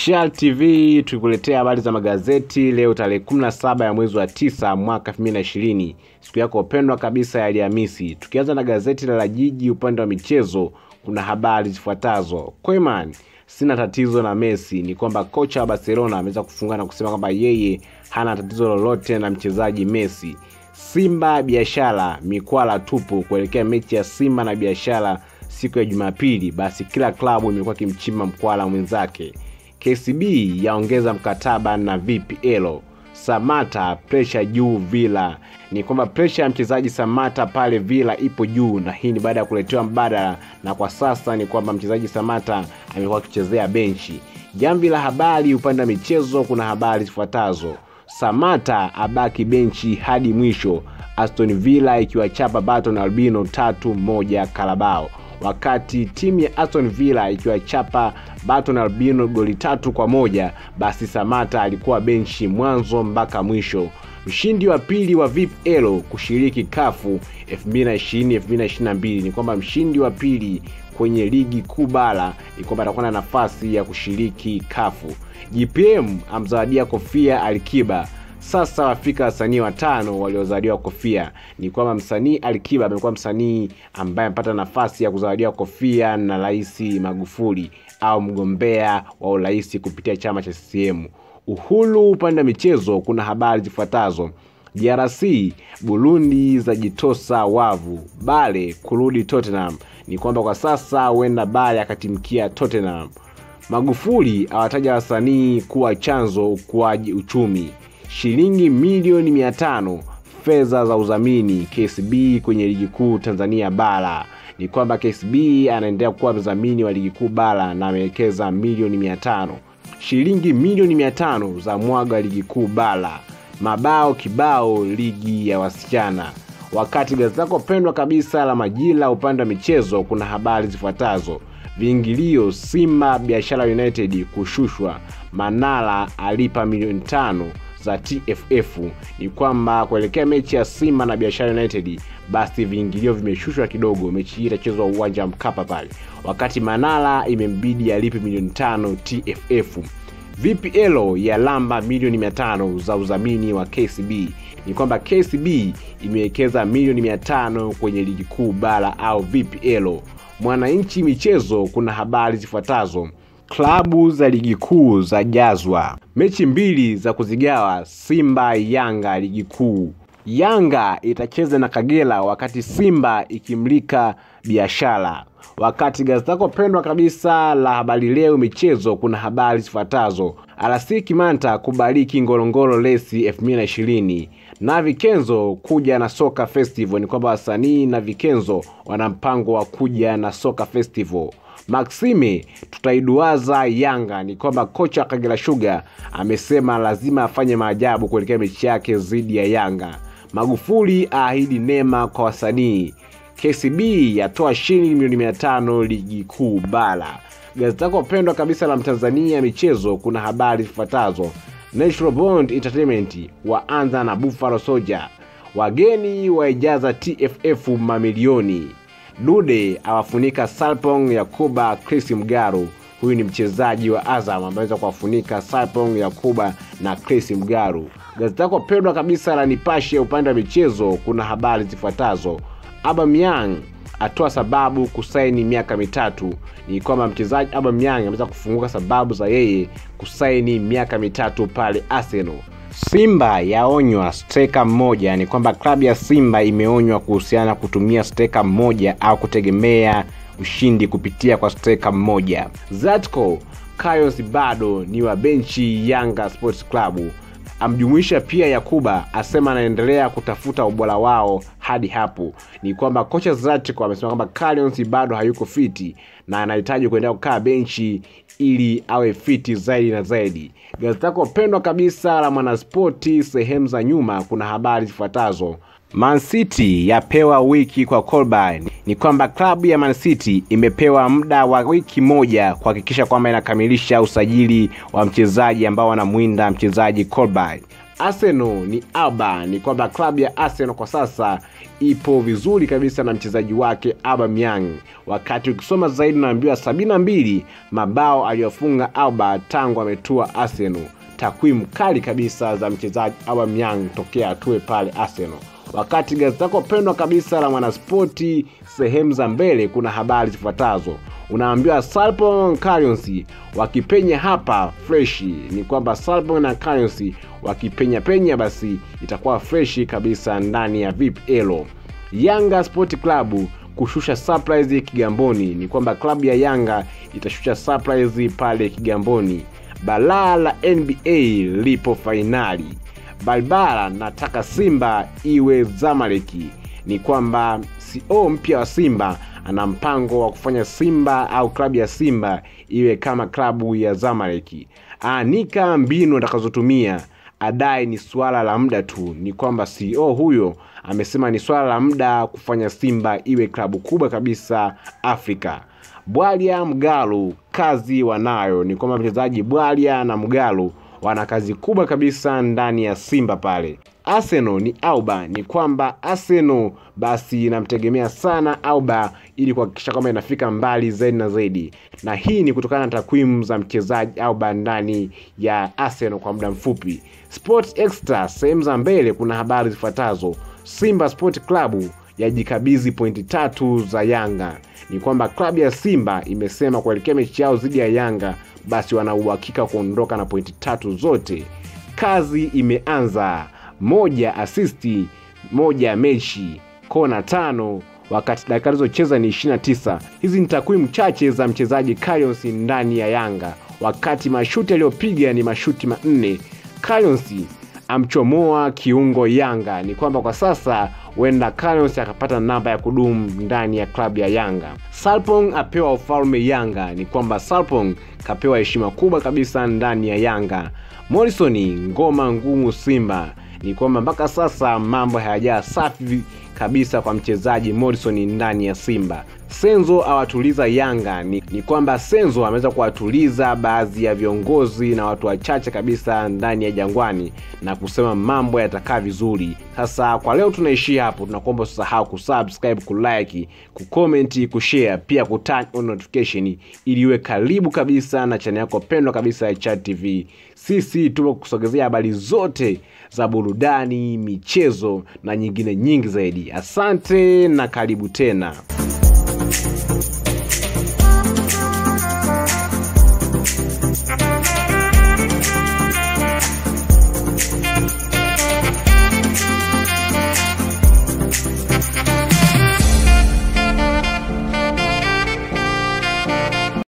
Shal TV tukikuletea habari za magazeti leo tarehe 17 ya mwezi wa tisa mwaka 2020, siku yako pendwa kabisa ya Alhamisi. Tukianza na gazeti la La Jiji upande wa michezo, kuna habari zifuatazo. Koeman, sina tatizo na Messi. Ni kwamba kocha wa Barcelona ameweza kufunga na kusema kwamba yeye hana tatizo lolote na mchezaji Messi. Simba biashara mikwala tupu kuelekea mechi ya Simba na biashara siku ya Jumapili. Basi kila klabu imekuwa kimchimba mkwala mwenzake. KCB yaongeza mkataba na VPL. Samata presha juu Villa. Ni kwamba presha ya mchezaji Samata pale Villa ipo juu, na hii ni baada ya kuletewa mbadala, na kwa sasa ni kwamba mchezaji Samata amekuwa akichezea benchi. Jamvi la habari upande wa michezo, kuna habari zifuatazo. Samata abaki benchi hadi mwisho. Aston Villa ikiwachapa Baton Albino tatu moja Karabao wakati timu ya Aston Villa ikiwachapa Baton Albino goli tatu kwa moja basi Samata alikuwa benchi mwanzo mpaka mwisho. Mshindi wa pili wa VPL kushiriki kafu 2020-2022 ni kwamba mshindi wa pili kwenye ligi kuu bara ni kwamba atakuwa na nafasi ya kushiriki kafu. GPM amzawadia kofia Alikiba sasa wafika wasanii watano waliozawadiwa kofia. Ni kwamba msanii Alikiba amekuwa msanii ambaye amepata nafasi ya kuzawadiwa kofia na Rais Magufuli au mgombea wa urais kupitia chama cha CCM. Uhuru upande wa michezo, kuna habari zifuatazo. DRC Burundi zajitosa wavu, Bale kurudi Tottenham. Ni kwamba kwa sasa huenda Bale akatimkia Tottenham. Magufuli awataja wasanii kuwa chanzo ukuaji uchumi shilingi milioni mia tano fedha za udhamini KCB kwenye ligi kuu Tanzania bara. Ni kwamba KCB anaendelea kuwa mdhamini wa ligi kuu bara na amewekeza milioni mia tano shilingi milioni mia tano za mwaga ligi kuu bara. Mabao kibao ligi ya wasichana. Wakati gazeti lako pendwa kabisa la Majira upande wa michezo, kuna habari zifuatazo: viingilio Simba Biashara United kushushwa, Manara alipa milioni tano za TFF. Ni kwamba kuelekea mechi ya Simba na Biashara United, basi viingilio vimeshushwa kidogo. Mechi hii itachezwa uwanja wa Mkapa pale, wakati Manara imembidi alipe milioni tano TFF. VPL ya lamba milioni mia tano za udhamini wa KCB. Ni kwamba KCB imewekeza milioni mia tano kwenye ligi kuu bara au VPL. Mwananchi michezo, kuna habari zifuatazo klabu za ligi kuu za jazwa mechi mbili za kuzigawa Simba Yanga ligi kuu. Yanga itacheza na Kagera wakati Simba ikimlika Biashara. Wakati gazeti lako pendwa kabisa la Habari Leo michezo, kuna habari zifuatazo: RC Kimanta kubariki Ngorongoro Lesi 2020 na Vikenzo kuja na soka festival. Ni kwamba wasanii na Vikenzo wana mpango wa kuja na soka festival. Maxime tutaiduaza Yanga. Ni kwamba kocha wa Kagera Sugar amesema lazima afanye maajabu kuelekea mechi yake dhidi ya Yanga. Magufuli aahidi neema kwa wasanii. KCB yatoa shilingi milioni mia tano ligi kuu bara. Gazeti lako pendwa kabisa la Mtanzania michezo, kuna habari zifuatazo: Natural Bond Entertainment waanza na Buffalo Soldier, wageni waijaza TFF mamilioni Dude awafunika Salpong Yakuba Chris Mgaru. Huyu ni mchezaji wa Azam ambaye anaweza kuwafunika Salpong Yakuba na Chris Mgaru. Gazeti lako pendwa kabisa la Nipashe upande wa michezo, kuna habari zifuatazo: Aubameyang atoa sababu kusaini miaka mitatu. Ni kwamba mchezaji Aubameyang ameweza kufunguka sababu za yeye kusaini miaka mitatu pale Arsenal. Simba yaonywa steka mmoja. Ni kwamba klabu ya Simba imeonywa kuhusiana kutumia steka mmoja au kutegemea ushindi kupitia kwa steka mmoja. Zatko Kayos bado ni wa benchi Yanga Sports Club, amjumuisha pia Yakuba, asema anaendelea kutafuta ubora wao hadi hapo. Ni kwamba kocha Zatko amesema kwamba Kayos bado hayuko fiti na anahitaji kuendelea kukaa benchi ili awe fiti zaidi na zaidi. Gazeti lako pendwa kabisa la Mwanaspoti sehemu za nyuma, kuna habari zifuatazo. Man City yapewa wiki kwa Colburn. Ni kwamba klabu ya Man City imepewa muda wa wiki moja kuhakikisha kwamba inakamilisha usajili wa mchezaji ambao wanamwinda mchezaji Colburn. Arsenal ni Alba, ni kwamba klabu ya Arsenal kwa sasa ipo vizuri kabisa na mchezaji wake Aubameyang. Wakati ukisoma zaidi unaambiwa sabini na mbili mabao aliyofunga Alba tangu ametua Arsenal. Takwimu kali kabisa za mchezaji Aubameyang tokea atue pale Arsenal. Wakati gazeti lako pendwa kabisa la Mwanaspoti sehemu za mbele kuna habari zifuatazo unaambiwa Sarpong Currency wakipenya hapa freshi. Ni kwamba Sarpong na Currency wakipenya penya, basi itakuwa freshi kabisa ndani ya VPL. Yanga Sport Club kushusha surprise Kigamboni. Ni kwamba klabu ya Yanga itashusha surprise pale Kigamboni. Balaa la NBA lipo fainali. Balbala nataka Simba iwe Zamaleki. Ni kwamba CEO mpya wa Simba ana mpango wa kufanya Simba au klabu ya Simba iwe kama klabu ya Zamaleki. Aanika mbinu atakazotumia, adai ni suala la muda tu. Ni kwamba CEO huyo amesema ni swala la muda kufanya Simba iwe klabu kubwa kabisa Afrika. Bwalia Mgalu kazi wanayo. Ni kwamba mchezaji Bwalia na Mgalu wana kazi kubwa kabisa ndani ya Simba pale. Arsenal ni Auba, ni kwamba Arsenal basi inamtegemea sana Auba ili kuhakikisha kwamba inafika mbali zaidi na zaidi, na hii ni kutokana na takwimu za mchezaji Auba ndani ya Arsenal kwa muda mfupi. Sport Extra sehemu za mbele kuna habari zifuatazo: Simba Sport Club yajikabidhi pointi tatu za Yanga. Ni kwamba klabu ya Simba imesema kuelekea mechi yao dhidi ya Yanga, basi wana uhakika kuondoka na pointi tatu zote. Kazi imeanza, moja asisti, moja mechi, kona tano wakati dakika alizocheza ni 29. Hizi ni takwimu chache za mchezaji Callionsi ndani ya Yanga, wakati mashuti aliyopiga ni mashuti manne. Callionsi amchomoa kiungo Yanga. Ni kwamba kwa sasa huenda Callionsi akapata namba ya kudumu ndani ya klabu ya Yanga. Salpong apewa ufalme Yanga. Ni kwamba Salpong kapewa heshima kubwa kabisa ndani ya Yanga. Morrison ngoma ngumu Simba. Ni kwamba mpaka sasa mambo hayajaa safi kabisa kwa mchezaji Morrison ndani ya Simba. Senzo awatuliza Yanga. Ni, ni kwamba Senzo ameweza kuwatuliza baadhi ya viongozi na watu wachache kabisa ndani ya Jangwani na kusema mambo yatakaa vizuri. Sasa kwa leo tunaishia hapo, tunakuomba usisahau kusubscribe, kulike, kucomment, kushare, pia kuturn on notification ili iwe karibu kabisa na channel yako pendwa kabisa ya Chat TV. Sisi tupo kusogezea habari zote za burudani, michezo na nyingine nyingi zaidi. Asante na karibu tena.